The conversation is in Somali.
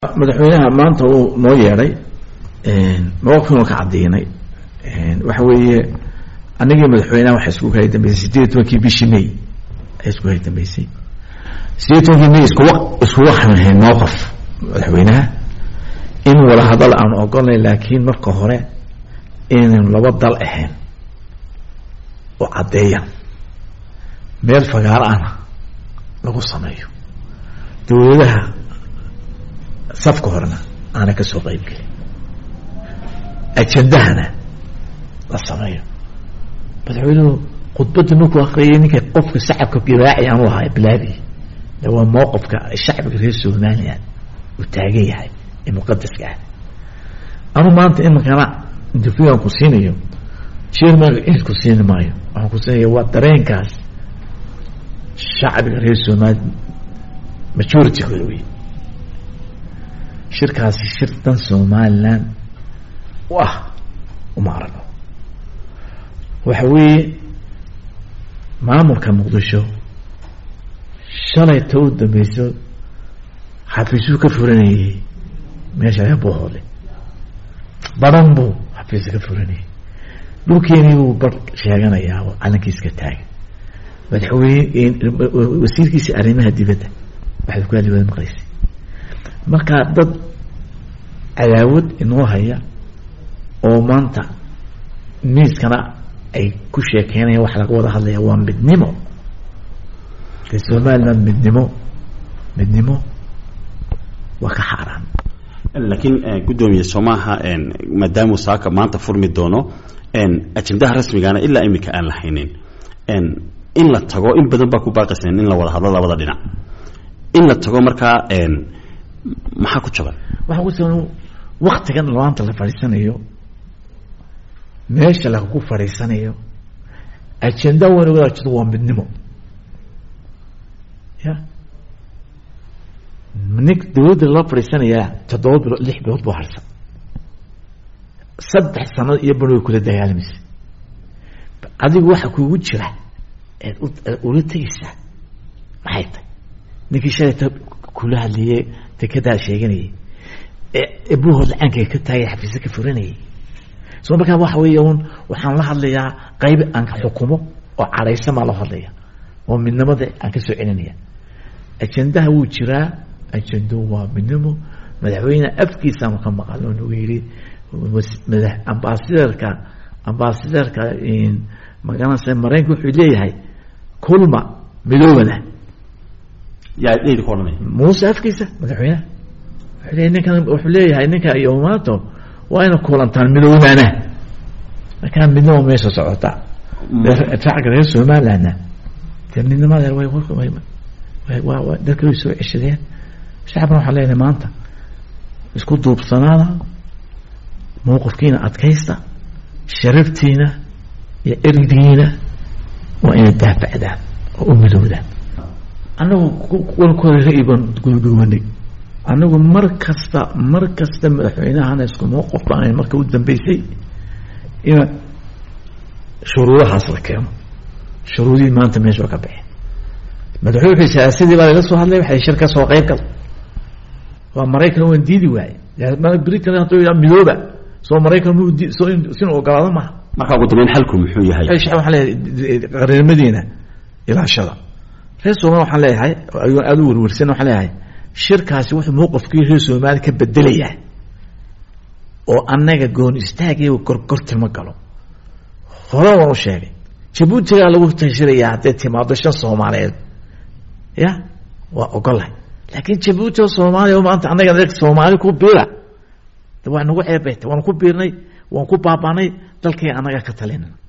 madaxweynaha maanta uu noo yeedhay mawaqifinu ka cadiinay waxa weeye anigii madaxweynaha waxa isku kala dambeysay sideed iyo tobankii bishii may ay isku kala dambeysay sideed iyo tobankii may iskuwa iskuga xamahayn mawqif madaxweynaha in wada hadal aan ogolnay laakiin marka hore inaynu laba dal ahayn oo caddeeyan meel fagaaro ana lagu sameeyo dawladaha safka horena aanay ka soo qeyb gelin ajendahana la sameeyo madaxweynuhu khudbadda markuu akriyay ninka qofka shacabka giraaci aanu ahay bilaabi de waa mowqifka shacbiga reer somalilan uu taagan yahay ee muqadaska ah anu maanta iminkana interview aan ku siinayo chairman cid ku siini maayo waxaan ku siinaya waa dareenkaas shacbiga reer somaliya majoritygoda wey shirkaasi shir dan somalilan u ah uma aragno waxa weeye maamulka muqdisho shalay ta u dambeyso xafiisuu ka furanayay meesha laga bohoole badan buu xafiisa ka furanayay dhulkeenii buu bar sheeganayaa oo calankiiska taagan madaxweyne wasiirkiisa arrimaha dibadda waxaad ku hadli wada maqlaysay marka dad cadaawad inoo haya oo maanta miiskana ay ku sheekeynayaan waxa laga wada hadlaya waa midnimo de somaliland midnimo midnimo waa ka xaaraan laakiin guddoomiye soomaaha maadaamuu saaka maanta furmi doono ajendaha rasmigaana ilaa imika aan la haynin in la tago in badan baa ku baaqayseen in la wada hadlo labada dhinac in la tago markaa maxaa ku jaban waxaa ku jaban waktigan maanta la fadhiisanayo meesha lagu fadhiisanayo ajenda wana wadaajado waa midnimo ya nin dawladda lala fadhiisanayaa toddoba bilood lix bilood buu harsan saddex sanad iyo ban way kula dagaalamaysa adigu waxa kuugu jira eed ula tegaysaa maxay tahay ninkii shalayta kula hadlayay dekedaa sheeganayay ee buhood lacaanka ka taagay xafiisa ka furanayay so markaa waxa weey un waxaan la hadlayaa qayb aan xukumo oo cadhaysan baa loo hadlaya oo midnimada aan kasoo celinaya ajendaha wuu jiraa ajendo waa midnimo madaxweyne afkiisaanu ka maqal oo nagu yidhi mada ambasaderka ambasaderka magaranaysa maraykanka wuxuu leeyahay kulma midoobana yaa idinku odhanaya muuse afkiisa madaxweyneha wuxuu leeyahay ninkan wuxuu leeyahay ninka iyo maato waa ina kulantaan midoobana markaa midnimo meesha socota shacabka reer somalilandna dee midnimada way wa dadka way soo ceshadeen shacabna waxaan leenahay maanta isku duubsanaada mowqifkiina adkaysta sharaftiina iyo erdigiina waa inay daafacdaan oo u midoodaan annagu walkooda ra-i baan guduguwanay annagu mar kasta mar kasta madaxweynahana isku mowqif baan marka u dambeysay ina shuruudahaas la keeno shuruudihii maanta meesha ka baxeen madaxweyne wuxuu siyaasadii baa laga soo hadlay waxay shir ka soo qayb gal waa maraykan waan diidi waaye britan hadduu yidhaha midooba soo maraykan mu soo sinu ogolaado maha markaa ugu dambeyn xalku muxuu yahay waxaan leeyahay qareernimadiina ilaashada reer somalia waxaan leeyahay aada u werwersan waxaan leeyahay shirkaasi wuxuu mowqifkii reer soomaaliya ka bedelayaa oo annaga goon istaagaya gorgortima galo hore waan u sheegay jabuutigaa lagu tashirayaa hadday timaado shan soomaaliyeed ya waa ogolahay laakiin jabuuti oo soomaaliya o maanta annaga soomaali ku biira waa nagu ceebeyta waan ku biirnay waan ku baabanay dalkay annaga ka talina